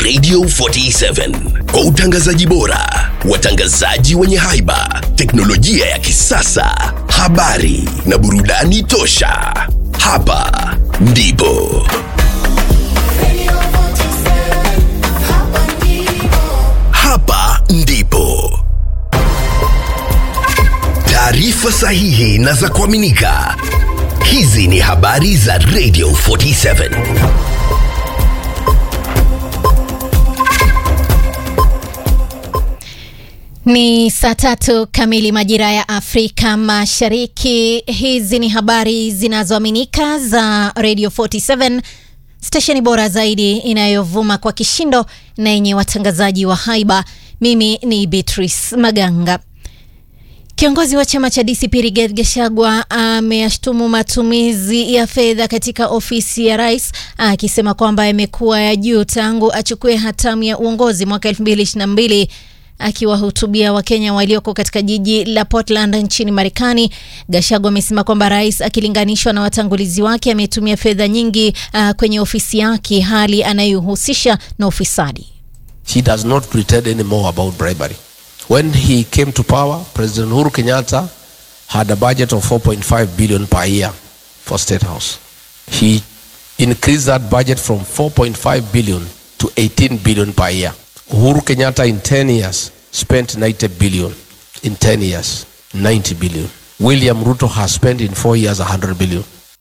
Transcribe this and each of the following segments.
Radio 47 kwa utangazaji bora, watangazaji wenye haiba, teknolojia ya kisasa, habari na burudani tosha. Hapa ndipo hapa ndipo taarifa sahihi na za kuaminika. Hizi ni habari za Radio 47. Ni saa tatu kamili majira ya Afrika Mashariki. Hizi ni habari zinazoaminika za Radio 47, stesheni bora zaidi inayovuma kwa kishindo na yenye watangazaji wa haiba. Mimi ni Beatrice Maganga. Kiongozi wa chama cha DCP Rigathi Gachagua ameyashtumu matumizi ya fedha katika ofisi ya rais akisema kwamba yamekuwa ya juu tangu achukue hatamu ya uongozi mwaka 2022. Akiwahutubia Wakenya walioko katika jiji la Portland nchini Marekani, Gachagua amesema kwamba rais akilinganishwa na watangulizi wake ametumia fedha nyingi uh, kwenye ofisi yake, hali anayohusisha na ufisadi. He does not pretend anymore about bribery. When he came to power, President Uhuru Kenyatta had a budget of 4.5 billion per year for State House. He increased that budget from 4.5 billion to 18 billion per year. Uhuru Kenyatta in 10 years spent 90 billion. In 10 years, 90 billion. William Ruto has spent in 4 years 100 billion.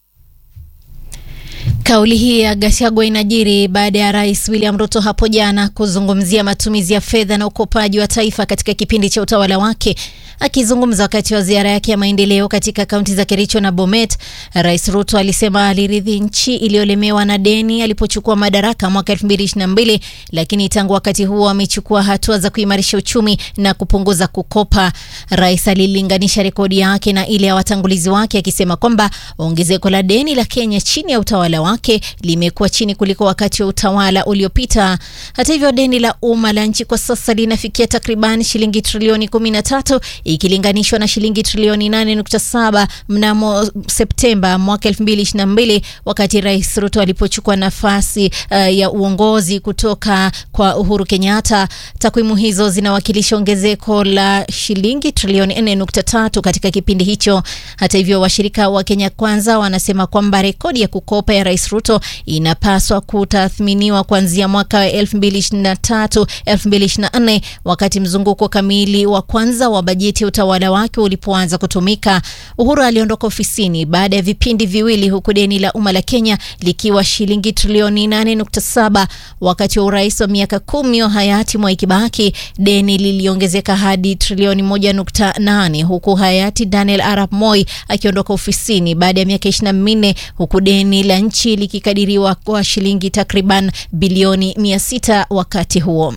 Kauli hii ya Gachagua inajiri baada ya rais William Ruto hapo jana kuzungumzia matumizi ya fedha na ukopaji wa taifa katika kipindi cha utawala wake. Akizungumza wakati wa ziara yake ya maendeleo katika kaunti za Kericho na Bomet, Rais Ruto alisema aliridhi nchi iliyolemewa na deni alipochukua madaraka mwaka 2022, lakini tangu wakati huo amechukua hatua za kuimarisha uchumi na kupunguza kukopa. Rais alilinganisha rekodi yake na ile ya watangulizi wake akisema kwamba ongezeko la deni la Kenya chini ya utawala wake limekuwa chini kuliko wakati wa utawala uliopita. Hata hivyo, deni la umma la nchi kwa sasa linafikia takriban shilingi trilioni 13 ikilinganishwa na shilingi trilioni 8.7 mnamo Septemba mwaka 2022 wakati Rais Ruto alipochukua nafasi uh, ya uongozi kutoka kwa Uhuru Kenyatta. Takwimu hizo zinawakilisha ongezeko la shilingi trilioni 4.3 katika kipindi hicho. Hata hivyo, washirika wa Kenya Kwanza wanasema kwamba rekodi ya kukopa ya Rais Ruto inapaswa kutathminiwa kuanzia mwaka wa 2023 2024 wakati mzunguko kamili wa kwanza wa bajeti ya utawala wake ulipoanza kutumika. Uhuru aliondoka ofisini baada ya vipindi viwili, huku deni la umma la Kenya likiwa shilingi trilioni 8.7. Wakati wa urais wa miaka kumi wa hayati Mwai Kibaki, deni liliongezeka hadi trilioni 1.8, huku hayati Daniel Arap Moi akiondoka ofisini baada ya miaka 24, huku deni la nchi likikadiriwa kwa shilingi takriban bilioni 600 wakati huo.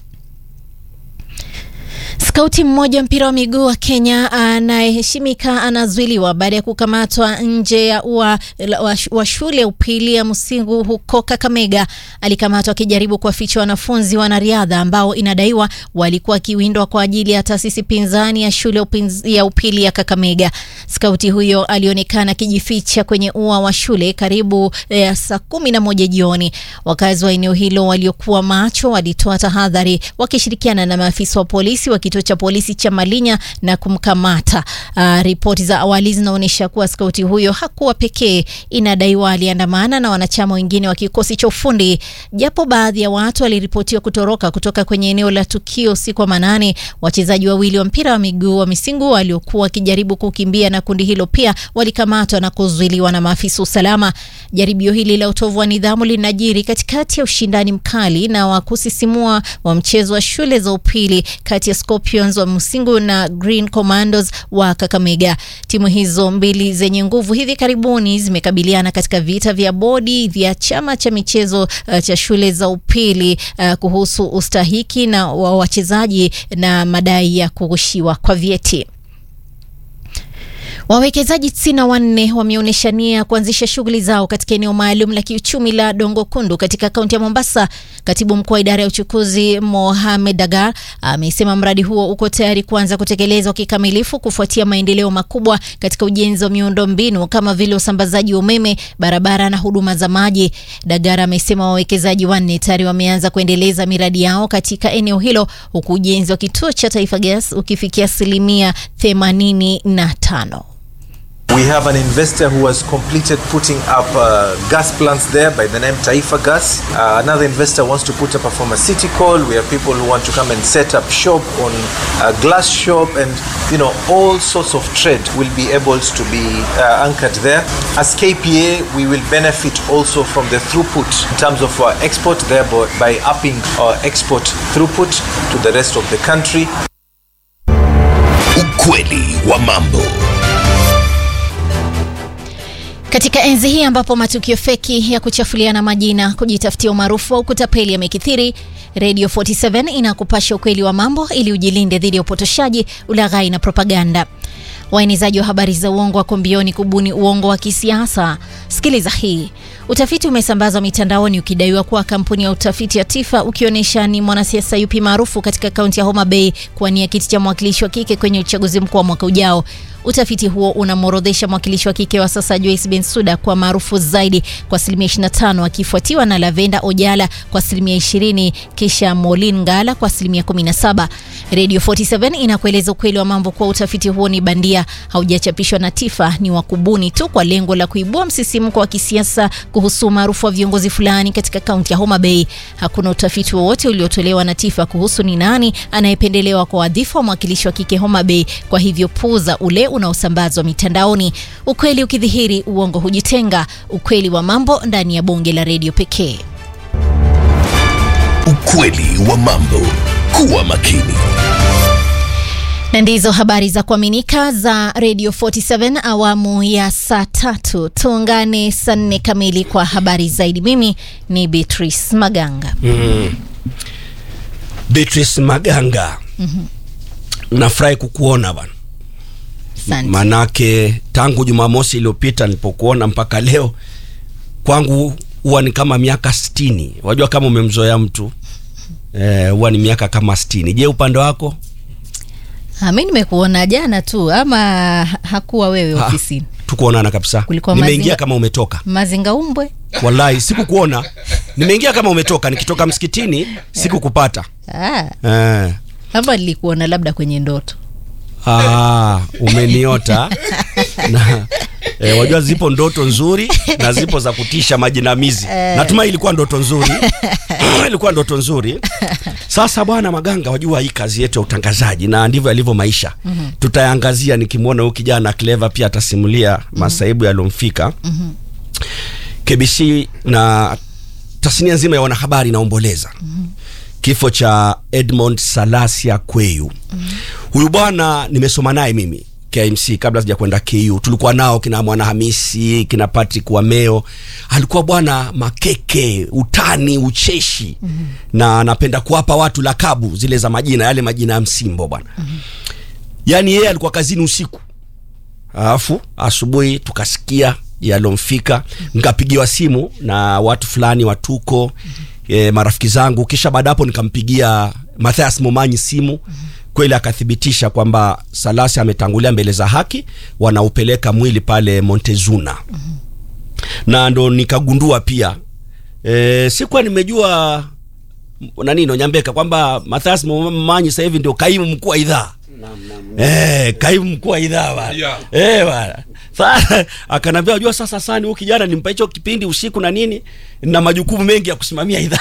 Skauti mmoja mpira wa miguu wa Kenya anayeheshimika anazuiliwa baada ya kukamatwa nje ya ua wa shule ya upili ya Musingu huko Kakamega. Alikamatwa akijaribu kuwaficha wanafunzi wanariadha ambao inadaiwa walikuwa wakiwindwa kwa ajili ya taasisi pinzani ya shule ya upili ya Kakamega. Skauti huyo alionekana akijificha kwenye ua wa shule karibu ya saa kumi na moja jioni. Wakazi wa eneo hilo waliokuwa macho walitoa tahadhari wakishirikiana na maafisa wa polisi wa kituo cha polisi cha Malinya na kumkamata. Uh, ripoti za awali zinaonyesha kuwa skauti huyo hakuwa pekee. Inadaiwa aliandamana na wanachama wengine wa kikosi cha ufundi, japo baadhi ya watu waliripotiwa kutoroka kutoka kwenye eneo la tukio usiku wa manane. Wachezaji wawili wa mpira wa miguu wa Misingu waliokuwa wakijaribu kukimbia na kundi hilo pia walikamatwa na kuzuiliwa na maafisa usalama. Jaribio hili la utovu wa nidhamu linajiri katikati ya ushindani mkali na wa kusisimua wa mchezo wa shule za upili kati ya Scorpions wa Musingu na Green Commandos wa Kakamega. Timu hizo mbili zenye nguvu hivi karibuni zimekabiliana katika vita vya bodi vya chama cha michezo uh, cha shule za upili uh, kuhusu ustahiki na wa wachezaji na madai ya kurushiwa kwa vyeti. Wawekezaji tisini na wanne wameonyesha nia ya kuanzisha shughuli zao katika eneo maalum la kiuchumi la Dongo Kundu katika kaunti ya Mombasa. Katibu mkuu wa idara ya uchukuzi Mohamed Dagar amesema mradi huo uko tayari kuanza kutekelezwa kikamilifu kufuatia maendeleo makubwa katika ujenzi wa miundo mbinu kama vile usambazaji wa umeme, barabara na huduma za maji. Dagar amesema wawekezaji wanne tayari wameanza kuendeleza miradi yao katika eneo hilo huku ujenzi wa kituo cha Taifa Gas ukifikia asilimia 85. We have an investor who has completed putting up uh, gas plants there by the name Taifa Gas. Uh, another investor wants to put up a pharmaceutical. We have people who want to come and set up shop on a glass shop and you know all sorts of trade will be able to be uh, anchored there. As KPA, we will benefit also from the throughput in terms of our export thereby by upping our export throughput to the rest of the country. Ukweli wa mambo. Katika enzi hii ambapo matukio feki ya kuchafuliana majina, kujitafutia umaarufu au kutapeli yamekithiri, Radio 47 inakupasha ukweli wa mambo ili ujilinde dhidi ya upotoshaji, ulaghai na propaganda. Waenezaji wa habari za uongo wako mbioni kubuni uongo wa kisiasa. Sikiliza hii. Utafiti umesambazwa mitandaoni ukidaiwa kuwa kampuni ya utafiti ya Tifa ukionyesha ni mwanasiasa yupi maarufu katika kaunti ya Homa Bay kuwania kiti cha mwakilishi wa kike kwenye uchaguzi mkuu wa mwaka ujao. Utafiti huo unamworodhesha mwakilishi wa kike wa sasa Joyce Bensuda kwa maarufu zaidi kwa asilimia 25 akifuatiwa na Lavenda Ojala kwa asilimia 20 kisha Molin Ngala kwa asilimia 17. Radio 47 inakueleza ukweli wa mambo kuwa utafiti huo ni bandia, haujachapishwa na Tifa, ni wa kubuni tu kwa lengo la kuibua msisimko wa kisiasa kuhusu umaarufu wa viongozi fulani katika kaunti ya Homa Bay. Hakuna utafiti wowote uliotolewa na Tifa kuhusu ni nani anayependelewa kwa wadhifa wa mwakilishi wa kike Homa Bay, kwa hivyo puuza ule unaosambazwa mitandaoni. Ukweli ukidhihiri, uongo hujitenga. Ukweli wa mambo ndani ya bonge la redio pekee. Ukweli wa mambo. Kuwa makini. Na ndizo habari za kuaminika za Radio 47 awamu ya saa tatu. Tuungane saa nne kamili kwa habari zaidi. Mimi ni Beatrice Maganga. Mm. Beatrice Maganga. Nafurahi kukuona bwana. Asante. Manake tangu Jumamosi iliyopita nilipokuona mpaka leo kwangu huwa ni kama miaka sitini. Wajua kama umemzoea mtu eh, huwa ni miaka kama sitini. Je, upande wako? Ah, mi nimekuona jana tu ama hakuwa wewe Ah, ofisini? Tukuonana kabisa. Kulikuwa Nimeingia mazinga- kama umetoka. Mazinga umbwe. Wallahi sikukuona. Nimeingia kama umetoka. Nikitoka msikitini sikukupata. Ah, Eh. ama nilikuona labda kwenye ndoto. Ah, umeniota na e, wajua zipo ndoto nzuri na zipo za kutisha majinamizi. Natumai ilikuwa ndoto nzuri ilikuwa ndoto nzuri. Sasa bwana Maganga, wajua hii kazi yetu ya utangazaji na ndivyo yalivyo maisha. Tutayaangazia, nikimwona huyu kijana Clever pia atasimulia masaibu yaliyomfika. KBC na tasnia nzima ya wanahabari inaomboleza kifo cha Edmond Salasia Kweyu. Huyu bwana nimesoma naye mimi KMC kabla sija kwenda KU. Tulikuwa nao kina Mwana Hamisi, kina Patrick Wameo. Alikuwa bwana makeke, utani, ucheshi na anapenda kuwapa watu lakabu zile za majina, yale majina ya msimbo bwana. Yaani yeye alikuwa kazini usiku alafu asubuhi tukasikia yalomfika, nikapigiwa simu na watu fulani watuko e, marafiki zangu, kisha baada hapo nikampigia Mathias Momanyi simu kweli akathibitisha kwamba Salasi ametangulia mbele za haki, wanaupeleka mwili pale Montezuna na ndo nikagundua pia e, sikuwa nimejua m- nani Nonyambeka kwamba Mathias Momanyi sasa hivi ndio kaimu mkuu wa idhaa Eh, kaimu mkuu wa idhaa bwana. Eh bwana. Sasa akanambia unajua sasa sana huyu kijana nimpa hicho kipindi usiku na nini na majukumu mengi ya kusimamia idhaa.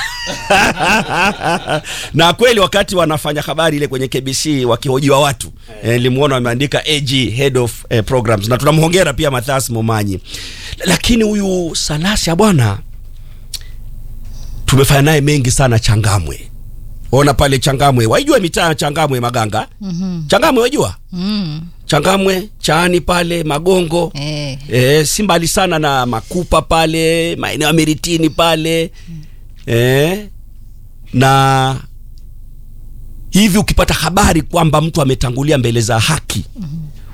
na kweli wakati wanafanya habari ile kwenye KBC wakihojiwa watu eh, nilimuona wameandika AG head of eh, programs na tunamhongera pia Mathias Momanyi. Lakini huyu Salasia bwana tumefanya naye mengi sana Changamwe. Ona pale Changamwe, waijua mitaa ya Changamwe Maganga? Changamwe wajua? Mm. Changamwe, Chaani pale Magongo. Eh. E, si mbali sana na Makupa pale, maeneo ya Miritini pale. E, na hivi ukipata habari kwamba mtu ametangulia mbele za haki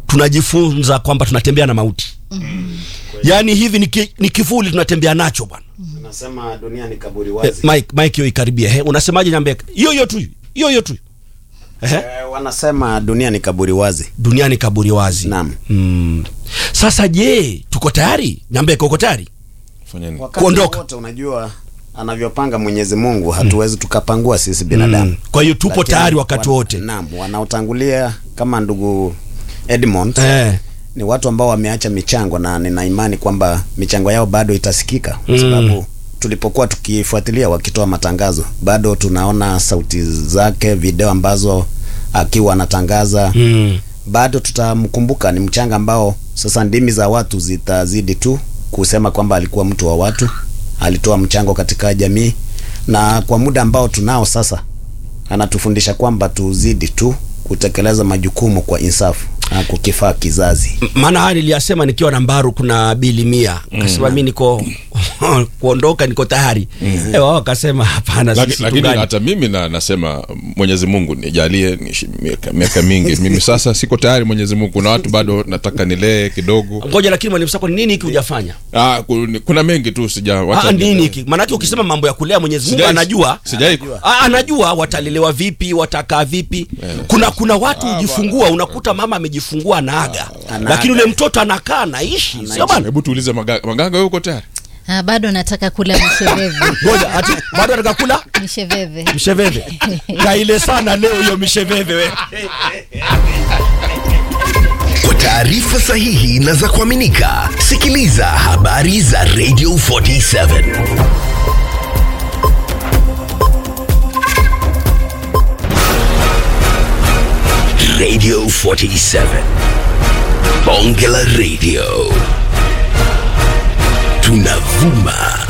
tunajifunza kwamba tunatembea na mauti yaani hivi ni, ki, ni kivuli tunatembea nacho bwana Unasema dunia ni kaburi eh, wazi. mike mike hiyo ikaribia he unasemaje nyambeka hiyo hiyo tu hiyo hiyo tu Ehe. Eh, wanasema dunia ni kaburi wazi. dunia ni kaburi wazi Naam. mm. sasa je tuko tayari nyambeka uko tayari Fanyeni. Wakati Kuondoka. wote unajua anavyopanga Mwenyezi Mungu hatuwezi tukapangua sisi binadamu. Mm. Kwa hiyo tupo Lakini tayari wakati wan- wote. Naam, wanaotangulia kama ndugu Edmond eh. ni watu ambao wameacha michango na nina imani kwamba michango yao bado itasikika kwa Mm. sababu tulipokuwa tukifuatilia wakitoa matangazo bado tunaona sauti zake, video ambazo akiwa anatangaza mm. bado tutamkumbuka. Ni mchanga ambao sasa ndimi za watu zitazidi tu kusema kwamba alikuwa mtu wa watu, alitoa mchango katika jamii, na kwa muda ambao tunao sasa, anatufundisha kwamba tuzidi tu kutekeleza majukumu kwa insafu na kukifaa kizazi. maana haya niliyasema nikiwa na mbaru kuna bili mia kasema mi niko kuondoka niko tayari mm. wao wakasema hapana Laki- sisi lakini tungani. hata mimi na, nasema mwenyezi mungu nijalie niishi miaka, miaka mingi mimi sasa siko tayari mwenyezi mungu kuna watu bado nataka nilee kidogo ngoja lakini mwalimu sako ni nini hiki hujafanya ah, ku- kuna mengi tu sija wacha Ah, ni- nini hiki maanake ukisema mambo ya kulea mwenyezi mungu Sijai- anajua sijai- Ah, anajua watalelewa vipi watakaa vipi kuna kuna watu hujifungua unakuta mama amejifungua anaaga Anaaga. lakini ule mtoto anakaa anaishi sio bana hebu tuulize maganga maganga wewe uko tayari Ah, bado nataka kula misheveve ngoja ati bado anataka kula misheveve msheveve kaile sana leo hiyo misheveve we Kwa taarifa sahihi na za kuaminika, sikiliza habari za Radio 47 Radio 47 Bonge la Radio tunavuma